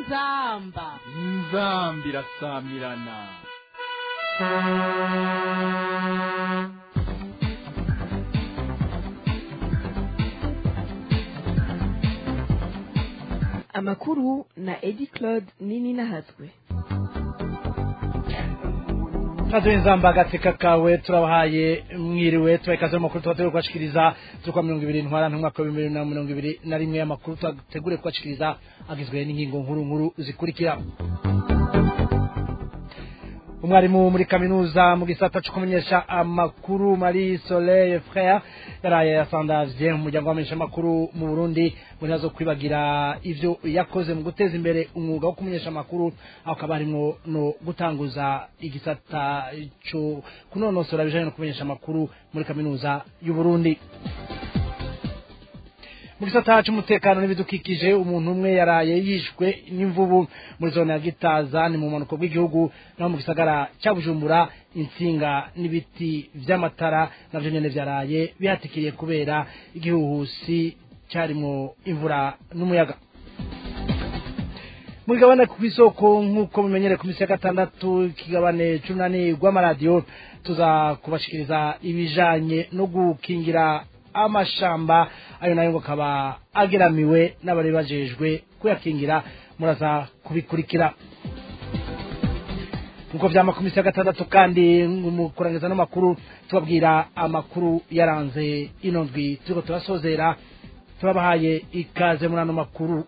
inzamba inzambi irasamirana amakuru na edi claude nini nahatswe kazi w'inzamba agateka kawe turabahaye mwiriwe tubaye ikaze mu makuru tuba turi kubashikiriza z'ukwa mirongo ibiri ntwara ntumwaka wa bibiri na mirongo ibiri na rimwe y'amakuru tubategure kubashikiriza agizwe n'ingingo nkuru nkuru zikurikira umwarimu muri kaminuza mu gisata cyo kumenyesha amakuru Marie Soleil Frère yaraye yasandavye mu muryango w'amenyesha amakuru mu Burundi ngo ntazo kwibagira ivyo yakoze mu guteza imbere umwuga wo kumenyesha amakuru aho kaba harimwo no gutanguza igisata cyo kunonosora ibijanye no kumenyesha amakuru muri kaminuza y'u Burundi mu gisata cy'umutekano n'ibidukikije umuntu umwe yaraye yishwe n'imvubu muri zone ya gitaza ni mu mpanuka bw'igihugu naho mu gisagara cya bujumbura insinga n'ibiti vy'amatara navyo nyene vyaraye bihatikiriye kubera igihuhusi cyarimwo imvura n'umuyaga mu kigabane ku isoko nk'uko mumenyere ku minsi ya gatandatu ikigabane c'umunani rw'amaradiyo tuza kubashikiriza ibijanye no gukingira amashamba ayo nayo ngo akaba ageramiwe n'abari bajejwe kuyakingira muraza kubikurikira nkuko vyama ku misi ya gatandatu kandi mu kurangiza n'amakuru tubabwira amakuru yaranze ino ndwi turiko turasozera turabahaye ikaze muri ano makuru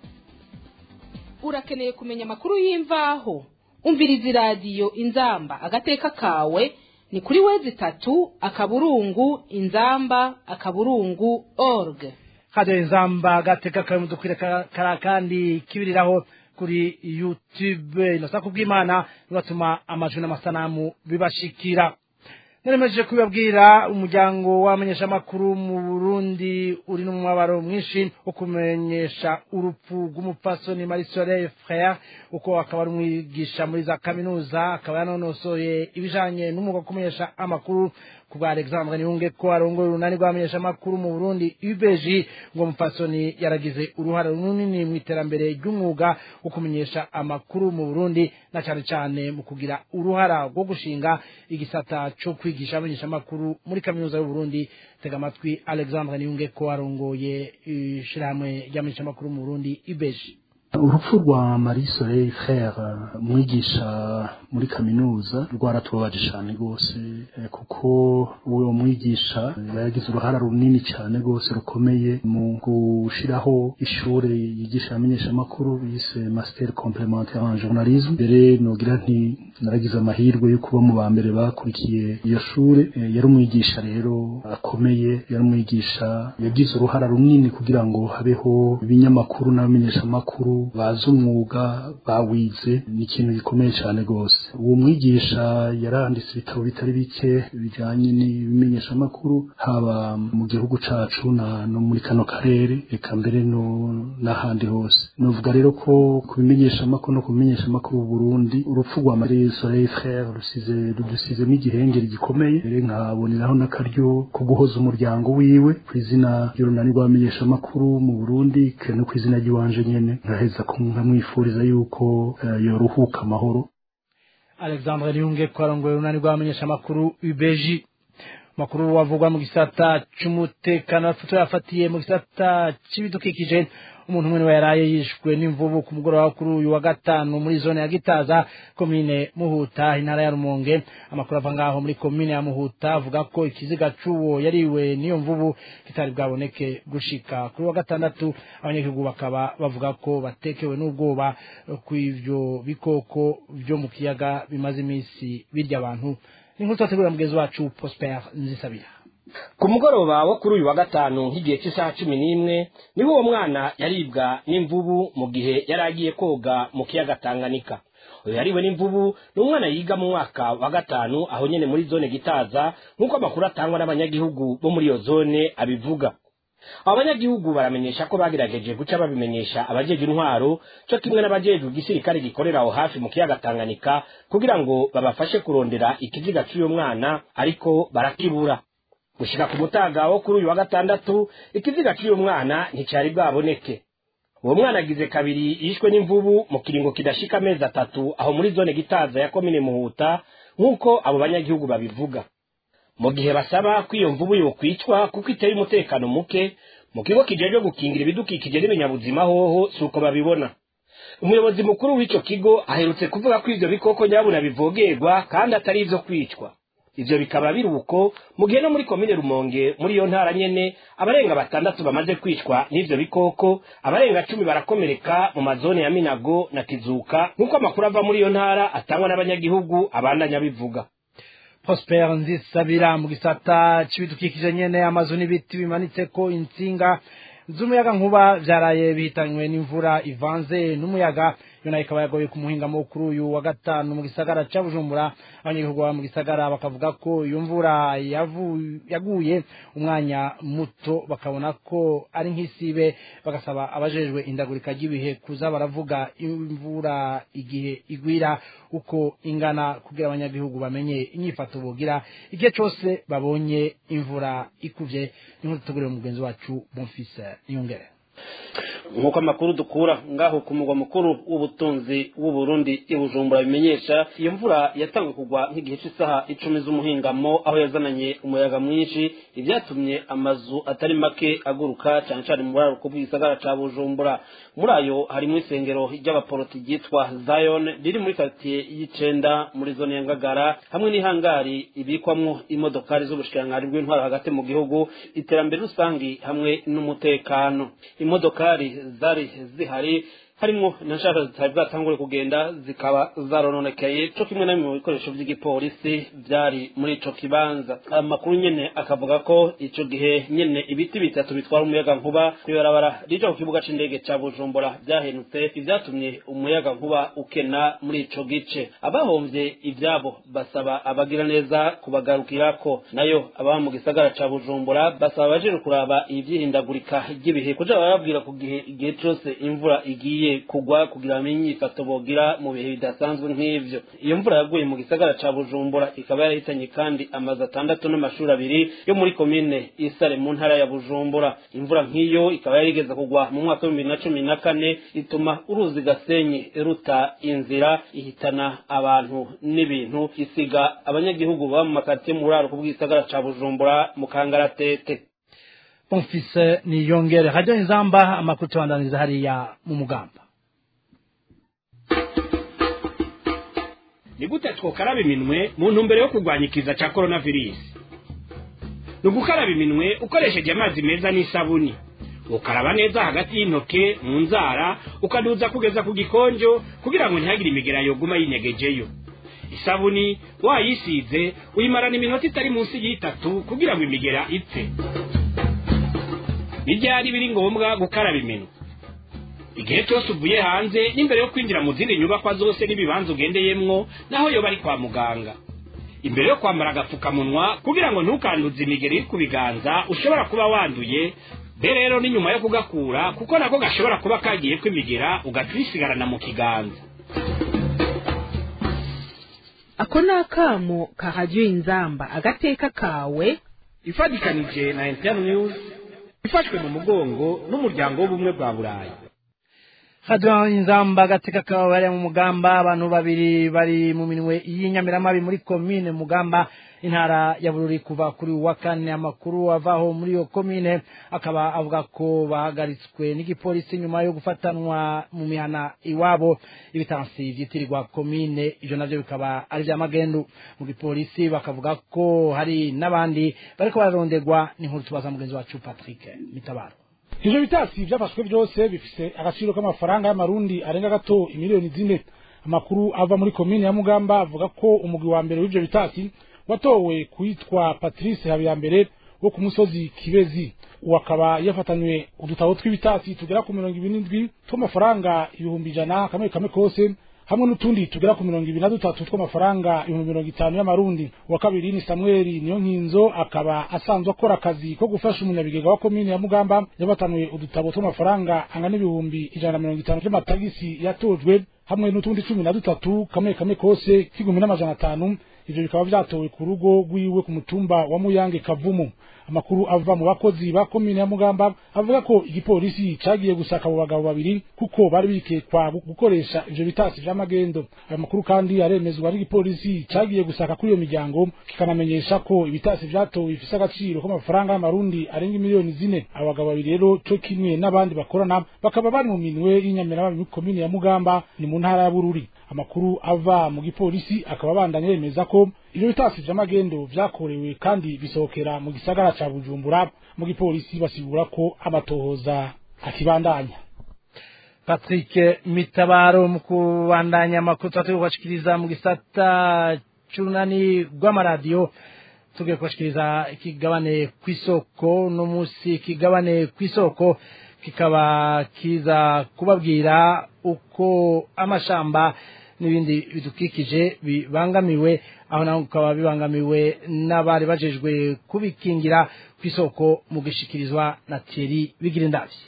urakeneye kumenya amakuru y'imvaho umviriza iradiyo inzamba agateka kawe ni kuri wezi itatu akaburungu inzamba akaburungu org radio inzamba agateka kawe mudukwire kara kandi kibiriraho kuri youtube inosa kubw'imana bibatuma amajwi n'amasanamu bibashikira neremeje kubibabwira umuryango w'abamenyeshamakuru mu burundi uri n'umubabaro mwinshi wo kumenyesha urupfu rw'umupfasoni marisore frere uko akaba ari umwigisha muri za kaminuza akaba yanonosoye ibijanye n'umwuga wo kumenyesha amakuru ku bwa alexandre niyunge ko arongoye urunani rw'abamenyeshamakuru mu burundi ubg ngo mupfasoni yaragize uruhare runini mu iterambere ry'umwuga wo kumenyesha amakuru mu burundi na cyane cyane mu kugira uruhara rwo gushinga igisata cyo kwigisha abamenyeshamakuru muri kaminuza y'uburundi tega amatwi alexandre niyunge ko arongoye ishirahamwe ry'abamenyeshamakuru mu burundi ubg urupfu rwa marie soleil frere umwigisha muri kaminuza rwaratubabaje cyane rwose kuko uwo mwigisha yagize uruhara runini cyane rwose rukomeye mu gushiraho ishure yigisha abamenyeshamakuru yise master complementaire en journalisme mbere nogira nti naragize amahirwe yo kuba mu ba mbere bakurikiye iyo shure yari umwigisha rero akomeye yari umwigisha yagize uruhara runini kugira ngo habeho ibinyamakuru n'abamenyeshamakuru bazi umwuga bawize ni ikintu gikomeye cyane rwose uwo mwigisha yaranditse ibitabo bitari bike bijyanye n'ibimenyeshamakuru haba mu gihugu cacu no muri kano karere reka mbere n'ahandi hose novuga rero ko ku bimenyeshamakuru no ku bimenyeshamakuru Burundi urupfu rwa Marie Soleil Frere rusize rudusizemo igihengeri gikomeye rero nkaboneraho n'akaryo ko guhoza umuryango wiwe ku izina ry'urunani rw'abamenyeshamakuru mu Burundi no ku izina ry'iwanje nyene nkaheza nkamwifuriza yuko yoruhuka amahoro alexandre niyunge ko arongoye urunani rw'abamenyeshamakuru ubg makuru wavugwa mu gisata c'umutekano afoto yafatiye mu gisata c'ibidukikije umuntu umwe niwe yaraye yishwe n'imvubu ku mugoroba kuri uyu wa gatanu muri zone ya gitaza komine muhuta intara ya rumonge amakuru ava ngaho muri komine ya muhuta avuga ko ikiziga c'uwo yariwe n'iyo mvubu kitari bwaboneke gushika kuri wa gatandatu abanyagihugu bakaba bavuga ko batekewe n'ubwoba kw'ivyo bikoko vyo mu kiyaga bimaze imisi birya abantu ni nkuru twategurira mugenzi wacu prosper nzisabira ku mugoroba wo kuri uyu wa gatanu nk'igihe cy'isaha cumi n'imwe niho uwo mwana yaribwa n'imvubu mu gihe yari agiye koga mu kiyaga tanganyika uyu yariwe n'imvubu ni umwana yiga mu mwaka wa gatanu aho nyene muri zone gitaza nk'uko amakuru atangwa n'abanyagihugu bo muri iyo zone abivuga abo banyagihugu baramenyesha ko bagerageje guca babimenyesha abajeje intwaro cyo kimwe n'abajejwe igisirikare gikorera aho hafi mu kiyaga tanganyika kugira ngo babafashe kurondera ikiziga cy'uyo mwana ariko barakibura gushika ku mutaga wo kuri uyu wa gatandatu ikiziga cy'uyu mwana nticari bwaboneke uwo mwana agize kabiri yishwe n'imvubu mu kiringo kidashika amezi atatu aho muri zone gitaza ya komine muhuta nk'uko abo banyagihugu babivuga mu gihe basaba ko iyo mvubu yokwicwa kuko iteye umutekano muke mu kigo kijejwe gukingira ibidukikije n'ibinyabuzima hoho si uko babibona umuyobozi mukuru w'ico kigo aherutse kuvuga ko ivyo bikoko nyabuna bivogerwa kandi atari ivyo kwicwa ivyo bikaba biri uko mu gihe no muri komine rumonge muri iyo ntara nyene abarenga batandatu bamaze kwicwa n'ivyo bikoko abarenga cumi barakomereka mu mazone ya minago na kizuka nk'uko amakuru ava muri iyo ntara atangwa n'abanyagihugu abandanya bivuga prosper nzisabira mu gisata c'ibidukikije nyene amazu n'ibiti bimanitseko intsinga z'umuyaga nkuba vyaraye bihitanywe n'imvura ivanze n'umuyaga yo nayo ikaba yagoye ku muhingamo kuri uyu wa gatanu mu gisagara ca bujumbura abanyagihugu baba mu gisagara bakavuga ko iyo mvura yavu- yaguye umwanya muto bakabona ko ari nk'isibe bagasaba abajejwe indagurika ry'ibihe kuza baravuga imvura igihe igwira uko ingana kugira abanyagihugu bamenye inyifato bogira igihe cose babonye imvura ikuvye ninkuru tutugurira umugenzi wacu bonfise niyongere nk'uko amakuru dukura ngaho ku mugwa mukuru w'ubutunzi w'u Burundi i Bujumbura bimenyesha iyo mvura yatangiye kugwa nk'igihe cy'isaha icumi z'umuhingamo aho yazananye umuyaga mwinshi ibyatumye amazu atari make aguruka cyane cyane mu buraruko bw'igisagara ca Bujumbura muri ayo harimo isengero ry'abaporoti ryitwa Zion riri muri quartier y'icenda muri zone ya Ngagara hamwe n'ihangari ibikwamwo imodokari z'ubushikiranganji bw'intwaro hagati mu gihugu iterambere rusangi hamwe n'umutekano imodokari zari zihari harimo na nshaka zitari bwatangure kugenda zikaba zarononekaye co kimwe na bimwe mu bikoresho by'igipolisi byari muri ico kibanza amakuru nyene akavuga ko ico gihe nyene ibiti bitatu bitwara umuyaga nkuba kwibarabara rija ku kibuga c'indege ca bujumbura vyahenutse ivyatumye umuyaga nkuba ukena muri ico gice abahomvye ivyabo basaba abagira neza kubagarukirako nayo ababa mu gisagara ca bujumbura basaba abajejwe kuraba ivyihindagurika ry'ibihe kuja bababwira ku gihe igihe cose imvura igiye kugwa kugira bamenye inyifato bogira mu bihe bidasanzwe nk'ivyo iyo mvura yaguye mu gisagara ca bujumbura ikaba yarahitanye kandi amazu atandatu n'amashuri abiri yo muri komine isare mu ntara ya bujumbura imvura nk'iyo ikaba yarigeze kugwa mu mwaka w'ibihumbi bibiri na cumi na kane ituma uruzi gasenyi ruta inzira ihitana abantu n'ibintu isiga abanyagihugu baba mu makaritsiye mu buraruko bw'igisagara ca bujumbura mu kangaratete bonfise niyongere radio inzamba amakuru tubandaniza hariya mu mugamba ni gute twokaraba iminwe mu ntumbero yo kurwanya ikiza cya coronavirus ni ugukaraba iminwe ukoresheje amazi meza n'isabuni ukaraba neza hagati y'intoke mu nzara ukaduza kugeza ku gikonjo kugira ngo ntihagire imigera yoguma yinyegejeyo isabuni wayisize uyimarana iminota itari munsi y'itatu kugira ngo imigera ipfe ni ryari biri ngombwa gukaraba iminwe igihe cyose uvuye hanze n'imbere yo kwinjira mu zindi nyubakwa zose n'ibibanza ugendeyemwo naho yoba ari kwa muganga imbere yo kwambara agapfukamunwa kugira ngo ntukanduze imigeri iri ku biganza ushobora kuba wanduye be rero ni nyuma yo kugakura kuko nako gashobora kuba kagiye kwimigera ugaca uyisigarana mu kiganza ako ni akamo kahajya inzamba agateka kawe ifatikanije na interineti news ifashwe mu mugongo n'umuryango w'ubumwe bwa burayi radio inzamba agateka kawe bari mu mugamba abantu babiri bari mu minwe y'inyamiramabi muri komine mugamba intara ya bururi kuva kuri uwa kane amakuru avaho muri iyo komine akaba avuga ko bahagaritswe n'igipolisi nyuma yo gufatanwa mu mihana iwabo ibitansi vyitirirwa komine ivyo navyo bikaba ari vya magendu mu gipolisi bakavuga ko hari n'abandi bariko bararonderwa n'inkuru tubaza mugenzi wacu patrick mitabaro ivyo bitasi vyafashwe vyose bifise agaciro k'amafaranga y'amarundi arenga gato imiliyoni zine amakuru ava muri komine ya mugamba avuga ko umugwi wa mbere w'ivyo bitasi watowe kwitwa patrice habiyambere wo ku musozi kibezi uwo akaba yafatanywe udutabo tw'ibitasi tugera ku mirongo ibiri n'indwi tw'amafaranga ibihumbi ijana kamwe kamwe kose hamwe n'utundi tugera ku mirongo ibiri na dutatu tw'amafaranga ibihumbi mirongo itanu y'amarundi uwa kabiri ni samweli niyo nkinzo akaba asanzwe akora akazi ko gufasha umunyabigega wa komine ya mugamba yabatanwe udutabo tw'amafaranga angana n'ibihumbi ijana na mirongo itanu vy'amatagisi yatojwe hamwe n'utundi cumi na dutatu kamwe kamwe kose k'igihumbi n'amajana atanu ivyo bikaba vyatowe ku rugo rwiwe ku mutumba wa muyange kavumu amakuru ava mu bakozi ba komine ya mugamba avuga ko igipolisi cagiye gusaka abo bagabo babiri kuko bari bikekwa gu- gukoresha ivyo bitasi vy'amagendo ayo makuru kandi aremezwa n'igipolisi cagiye gusaka kuri iyo miryango kikanamenyesha ko ibitasi vyatowe bifise agaciro k'amafaranga y'amarundi arenga miliyoni zine abo bagabo babiri rero co kimwe n'abandi bakorana bakaba bari mu minwe y'inyamirama muri komine ya mugamba ni mu ntara ya bururi amakuru ava mu gipolisi akaba abandanya yemeza ko ivyo bitasi vy'amagendo vyakorewe kandi bisohokera mu gisagara ca bujumbura mu gipolisi basigura ko amatohoza akibandanya Patrick Mitabaro mu kubandanya amakuru twatari kubashikiriza mu gisata c'urunani rw'amaradiyo tugiye kubashikiriza ikigabane kw'isoko no musi ikigabane kw'isoko kikaba kiza kubabwira uko amashamba n'ibindi bidukikije bibangamiwe aho naho bikaba bibangamiwe n'abari bajejwe kubikingira kw'isoko mu gishikirizwa na Thierry Bigirindavyi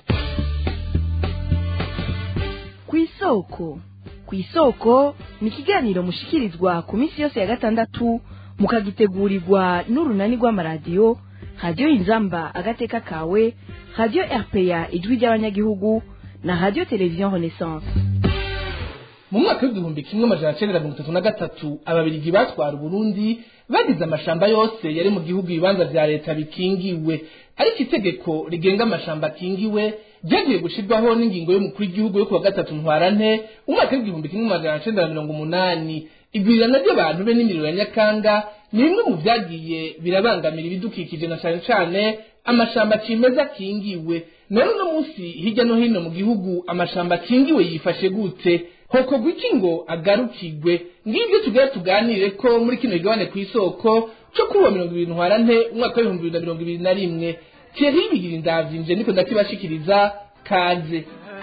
kw'isoko kw'isoko ni ikiganiro mushikirizwa ku minsi yose ya gatandatu mukagitegurirwa n'urunani rw'amaradiyo radiyo inzamba agateka kawe radiyo rpa ijwi ry'abanyagihugu na radiyo televiziyo renaissance mu mwaka w'igihumbi kimwe amajana cyenda mirongo itatu na gatatu ababirigi batwara uburundi bagize amashamba yose yari mu gihugu ibibanza vya leta bikingiwe ariko itegeko rigenga amashamba akingiwe ryagiye gushirwaho n'ingingo y'umukuru w'igihugu yo kuwa gatatu ntwarante umwaka w'igihumbi kimwe amajana cyenda na mirongo umunani igwirirana ry'abantu be n'imiriro ya nyakanga ni bimwe mu vyagiye birabangamira ibidukikije na cane cane amashamba cimeza akingiwe none uno munsi hirya no hino mu gihugu amashamba akingiwe yifashe gute hokorwa iki ngo agarukigwe ngibyo tugera tuganire ko muri kino gigabane ku isoko cyo kuri uwo mirongo ibiri ntwarante umwaka w'ibihumbi bibiri na mirongo ibiri na rimwe thierry bigira indavyimbye niko ndakibashikiriza kaze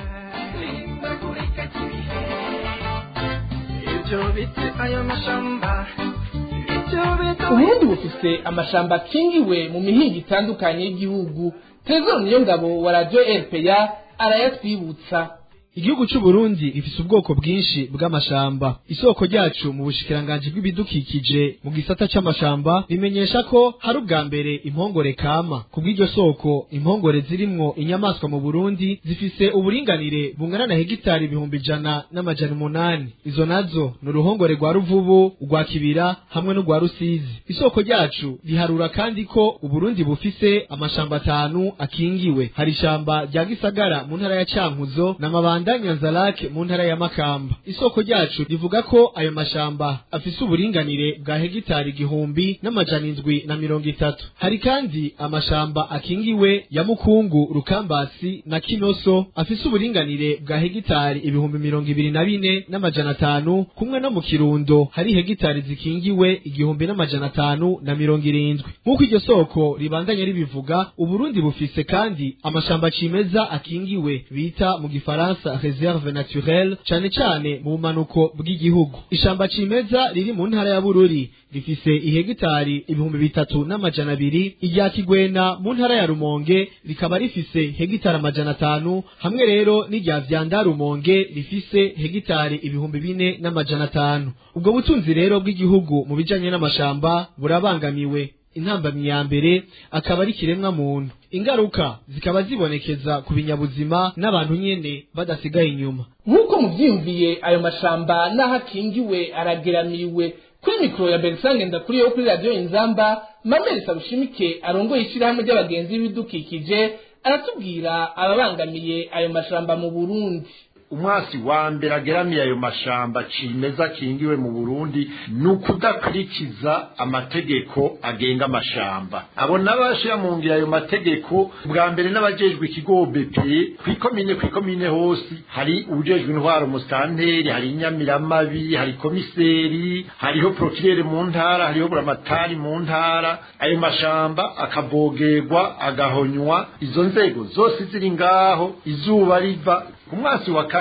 uburundi bufise amashamba akingiwe mu mihinga itandukanye y'igihugu trezor niyo ngabo wa radio rpa arayatwibutsa Igihugu c'u Burundi gifise ubwoko bwinshi bw'amashamba. Isoko ryacu mu bushikiranganje bw'ibidukikije mu gisata c'amashamba bimenyesha ko hari ubwa mbere impongore kama. Kubw'iryo soko impongore zirimwo inyamaswa mu Burundi zifise uburinganire bungana na hegitari ibihumbi ijana n'amajana umunani. Izo nazo ni uruhongore rwa Ruvubu, urwa Kibira hamwe n'urwa Rusizi. Isoko ryacu riharura kandi ko Uburundi bufise amashamba atanu akingiwe. Hari ishamba rya Gisagara mu ntara ya Cankuzo n'amabanda Rwanda Nyanzarake mu ntara ya Makamba. Isoko ryacu rivuga ko ayo mashamba afise uburinganire bwa hegitari igihumbi n'amajana indwi na mirongo itatu. Hari kandi amashamba akingiwe ya Mukungu, Rukambasi na Kinoso afise uburinganire bwa hegitari ibihumbi mirongo ibiri na bine n'amajana atanu, kumwe no mu Kirundo hari hegitari zikingiwe igihumbi n'amajana atanu na mirongo irindwi. Nk'uko iryo soko ribandanya ribivuga, Uburundi bufise kandi amashamba cimeza akingiwe bita mu Gifaransa reserve naturelle cane cane mu bumanuko bw'igihugu ishamba cimeza riri mu ntara ya bururi rifise ihegitari ibihumbi bitatu n'amajana abiri irya kigwena mu ntara ya rumonge rikaba rifise hegitari amajana atanu hamwe rero n'irya vyanda rumonge rifise hegitari ibihumbi bine n'amajana atanu ubwo butunzi rero bw'igihugu mu bijanye n'amashamba burabangamiwe intambamyi ya mbere akaba ari kiremwa muntu ingaruka zikaba zibonekeza ku binyabuzima n'abantu nyene badasigaye inyuma nk'uko muvyiyumviye ayo mashamba n'aho akingiwe arageramiwe kuri mikoro ya berisange ndakuriyeho kuri radiyo inzamba mamere sarushimike arongoye ishyirahamwe ry'abagenzi b'ibidukikije aratubwira ababangamiye ayo mashamba mu burundi umwasi wa mbere ageramiye ayo mashamba cimeza akingiwe mu Burundi ni ukudakurikiza amategeko agenga amashamba abo n'abashira mu ngira ayo mategeko bwa mbere n'abajejwe ikigo BP kwikomine kwikomine hose hari ubujejwe intwaro musanteri hari inyamiramabi hari komiseri hariho prokirere mu ntara hariho buramatari mu ntara ayo mashamba akavogerwa agahonywa izo nzego zose ziri ngaho izuba riva ku mwasi wa kane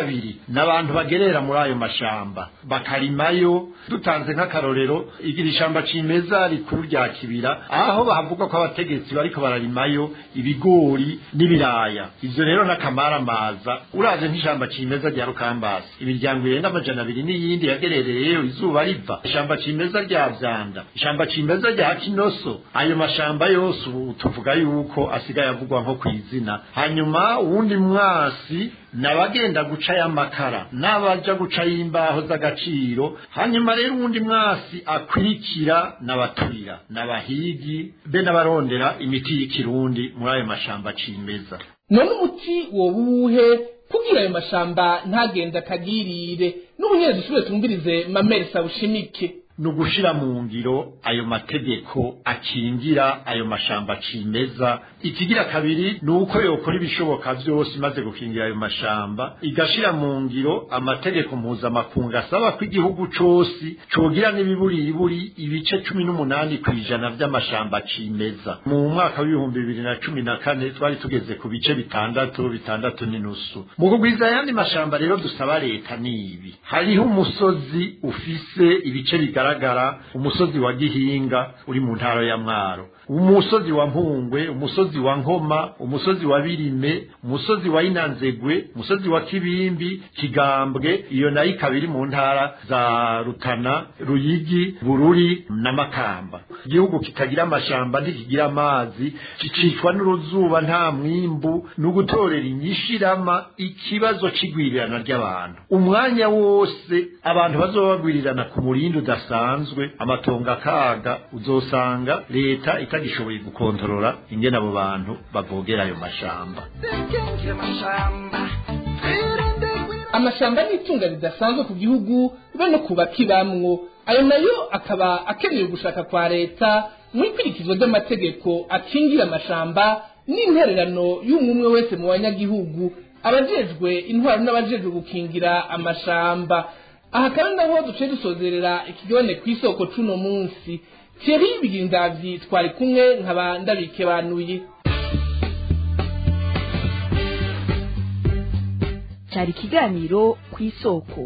kabiri n'abantu bagerera muri ayo mashamba bakarimayo dutanze nk'akarorero iri shamba cimeza rikuru rya kibira aho bavuga ko abategetsi bariko bararimayo ibigori n'ibiraya ivyo rero n'akamaramaza uraje nk'ishamba cimeza rya rukambasi imiryango irenga amajana abiri n'iyindi yagerereyeyo izuba riva ishamba cimeza rya vyanda ishamba cimeza rya kinoso ayo mashamba yose ubu tuvuga yuko asigaye avugwa nko kw'izina hanyuma uwundi mwasi nabagenda guca y'amakara n'abaja guca y'imbaho z'agaciro hanyuma rero uwundi mwasi akwirikira n'abaturira n'abahigi be n'abarondera imiti y'ikirundi muri ayo mashamba cimeza none umuti woba uwuhe kugira ayo mashamba ntagenda akagirire n'ubunyere dusubire tumvirize mameri sawushimike ni ugushira mu ngiro ayo mategeko akingira ayo mashamba cimeza ikigira kabiri ni uko yokora ibishoboka vyose imaze gukingira ayo mashamba igashira mu ngiro amategeko mpuzamakungu asaba ko igihugu cose cogira n'ibiburiburi ibice cumi n'umunani kw'ijana vy'amashamba cimeza mu mwaka w'ibihumbi bibiri na cumi na kane twari tugeze ku bice bitandatu bitandatu n'inusu mu kugwiza ayandi mashamba rero dusaba leta ni ibi hariho umusozi ufise ibice bigaragara umusozi wa gihinga uri mu ntara ya mwaro umusozi wa mpungwe umusozi wa nkoma umusozi wa birime umusozi wa inanzegwe umusozi wa kibimbi kigambwe iyo nayo ikaba iri mu ntara za rutana ruyigi bururi na makamba igihugu kitagira amashamba ntikigira amazi kicicwa n'uruzuba nta mwimbu ni ugutorera inyishirama ikibazo c'igwirirana ry'abantu umwanya wose abantu bazoba bagwirirana ku murindi udasanzwe amatongo akaga uzosanga leta itagishoboye gukontorora ingene abo bantu bavogera ayo mashamba amashamba ni itunga ridasanzwe ku gihugu be no ku bakibamwo ayo nayo akaba akeneye gushaka kwa leta mu ikurikizwa ry'amategeko akingira amashamba n'intererano y'umwe wese mu banyagihugu abajejwe intwaro n'abajejwe gukingira amashamba aha kandi naho duce dusozerera ikigabane ku isoko c'uno munsi thierry bigindavyi twari kumwe nkaba ndabikebanuye cyari ikiganiro ku isoko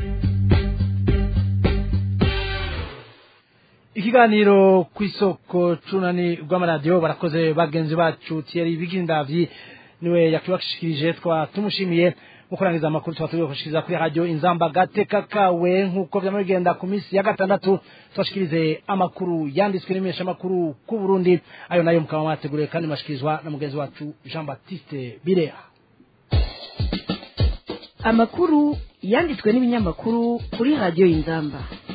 ikiganiro ku isoko cunani rw'amaradiyo barakoze bagenzi bacu Thierry Bigindavyi niwe yakibashikirije twa tumushimiye mu kurangiza amakuru tuba turi gushikiriza kuri radio inzamba gateka kawe nk'uko vyama bigenda ku minsi ya gatandatu tubashikirize amakuru yanditswe n'imesha amakuru ku Burundi ayo nayo mukaba mwateguriwe kandi mashikirizwa na mugenzi wacu Jean Baptiste Birea amakuru yanditswe n'ibinyamakuru kuri radio inzamba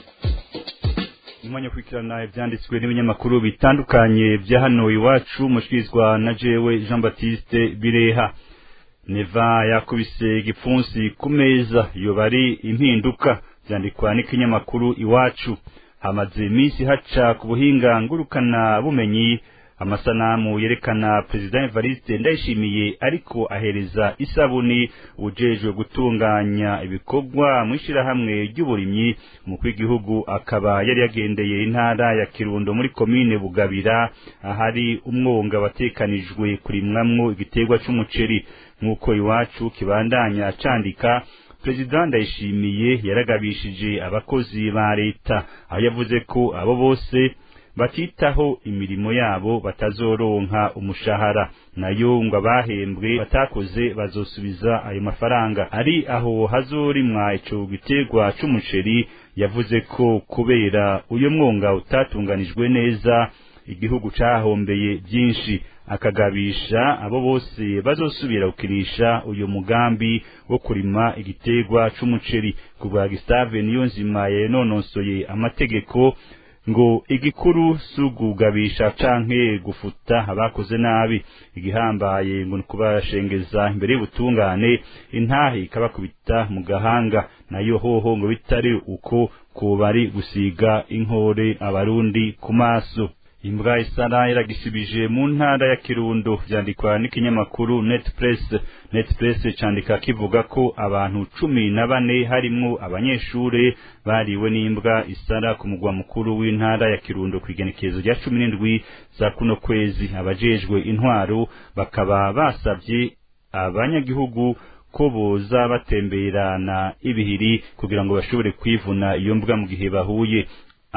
umwanya ukurikirana ibyanditswe n'ibinyamakuru bitandukanye bya hano iwacu mushikirizwa na jewe Jean Baptiste Bireha neva yakubise igipfunsi ku meza yoba ari impinduka byandikwa n'ikinyamakuru iwacu hamaze iminsi haca ku buhinga ngurukana bumenyi amasanamu yerekana perezida Evariste ndayishimiye ariko ahereza isabuni ujejwe gutunganya ibikorwa mu ishyirahamwe ry'uburimyi umukuru w'igihugu akaba yari yagendeye intara ya kirundo muri komine bugabira ahari umwonga watekanijwe kurimwamwo igiterwa c'umuceri nk'uko iwacu kibandanya candika perezida ndayishimiye yaragabishije abakozi ba leta aho yavuze ko abo bose batitaho imirimo yabo batazoronka umushahara nayo ngo abahembwe batakoze bazosubiza ayo mafaranga ari aho hazorimwa ico giterwa c'umuceri yavuze ko kubera uyo mwonga utatunganijwe neza igihugu cahombeye byinshi akagabisha abo bose bazosubira gukinisha uyu mugambi wo kurima igiterwa c'umuceri ku bwa Gustave Niyonzima yanonosoye amategeko ngo igikuru sugugabisha canke gufuta abakoze nabi igihambaye ngo kubashengeza imbere y'ubutungane intahe ikabakubita mu gahanga nayo hoho ngo bitari uko ko bari gusiga inkore abarundi ku maso imbwa isara iragisibije mu ntara ya kirundo vyandikwa n'ikinyamakuru netpress netpress candika kivuga ko abantu cumi na bane harimwo abanyeshure bariwe n'imbwa isara ku mugwa mukuru w'intara ya kirundo kw'igenekerezo rya cumi n'indwi za kuno kwezi abajejwe intwaro bakaba basavye abanyagihugu ko boza batemberana ibihiri kugira ngo bashobore kwivuna iyo mbwa mu gihe bahuye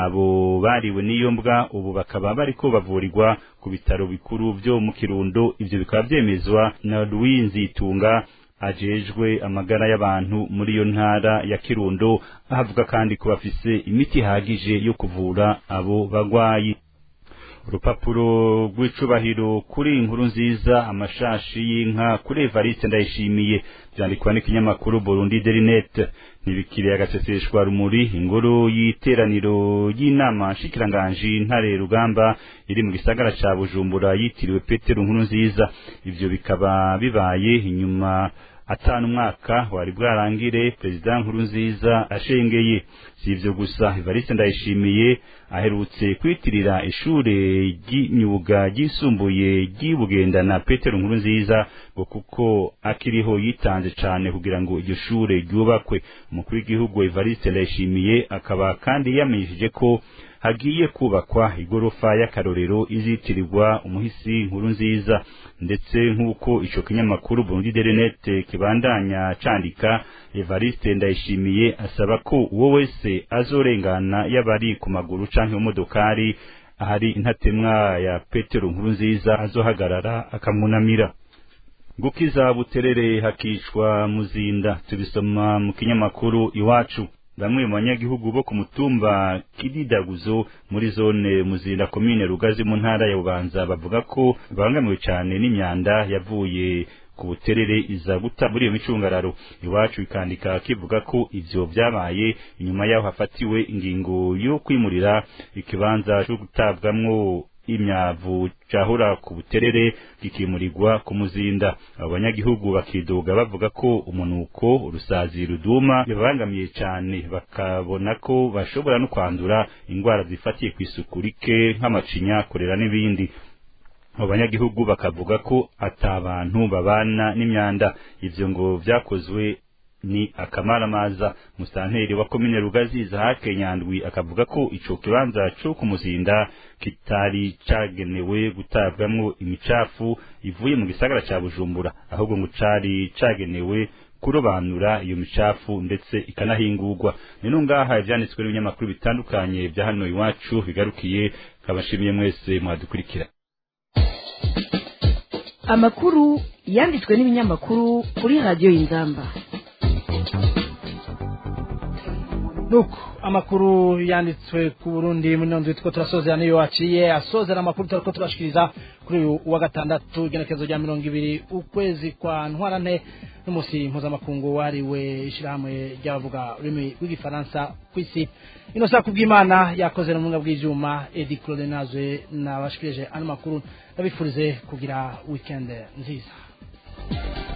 abo bariwe n'iyo mbwa ubu bakaba bariko bavurirwa ku bitaro bikuru vyo mu kirundo ivyo bikaba vyemezwa na Louis Nzitunga ajejwe amagara y'abantu muri iyo ntara ya kirundo ahavuga kandi ko bafise imiti ihagije yo kuvura abo bagwayi urupapuro rw'icubahiro kuri inkuru nziza amashashi y'inka kuri Evariste ndayishimiye byandikwa n'ikinyamakuru Burundi Derinet ntibikiriye agaseseshwa rumuri ingoro y'iteraniro y'inama nshikiranganji ntare rugamba iri mu gisagara ca Bujumbura yitiriwe Petero nkuru nziza ivyo bikaba bibaye inyuma atanu umwaka wari bwarangire perezida nkuru nziza ashengeye si ivyo gusa Evariste ndayishimiye aherutse kwitirira ishure ry'imyuga ryisumbuye ry'ibugendana Petero nkuru nziza ngo kuko akiriho yitanze cane kugira ngo iryo shure ryubakwe umukuru w'igihugu Evariste ndayishimiye akaba kandi yamenyesheje ko hagiye kubakwa igorofa y'akarorero izitirirwa umuhisi nkuru nziza ndetse nk'uko ico kinyamakuru Burundi Derinet kibandanya candika Evariste ndayishimiye asaba ko uwo wese azorengana yabari ku maguru canke mu modokari ahari intatemwa ya Petero nkuru nziza azohagarara akamunamira gukiza buterere hakicwa muzinda tubisoma mu kinyamakuru iwacu bamwe mu banyagihugu bo ku mutumba kididaguzo muri zone muzinda komine rugazi mu ntara ya bubanza bavuga ko babangamiwe cyane n'imyanda yavuye ku buterere iza guta muri iyo micungararo iwacu ikandika kivuga ko ivyo vyabaye inyuma yaho hafatiwe ingingo yo kwimurira ikibanza cyo gutabwamwo imyavu cahora ku buterere kikimurirwa ku muzinda abo banyagihugu bakidoga bavuga ko umunuko urusazi ruduma bibabangamiye cane bakabona ko bashobora no kwandura ingwara zifatiye ku isuku rike nk'amacinya korera n'ibindi abo banyagihugu bakavuga ko ata bantu babana n'imyanda ivyo ngo vyakozwe ni akamaramaza musanteri wa komine rugazi zahake nyandwi akavuga ko ico kibanza co kumuzinda kitari cagenewe gutabwamwo imicafu ivuye mu gisagara ca bujumbura ahubwo ngo cari cagenewe kurobanura iyo micafu ndetse ikanahingurwa nino ngaha ivyanditswe n'ibinyamakuru bitandukanye vya hano iwacu bigarukiye kabashimiye mwese mwadukurikira amakuru yanditswe n'ibinyamakuru kuri radiyo y'inzamba nuko amakuru yanditswe ku Burundi muri nondwe two turasozera niyo waciye asozera amakuru turiko turashikiriza kuri uyu wa gatandatu igenekezo rya mirongo ibiri ukwezi kwa ntwarante n'umusi mpuzamakungu wariwe ishirahamwe ry'abavuga ururimi rw'igifaransa kw'isi ino saa kubw'imana yakoze n'ubumuga bw'ivyuma edi claude nazwe nabashikirije ano makuru ndabifurize kugira weekend nziza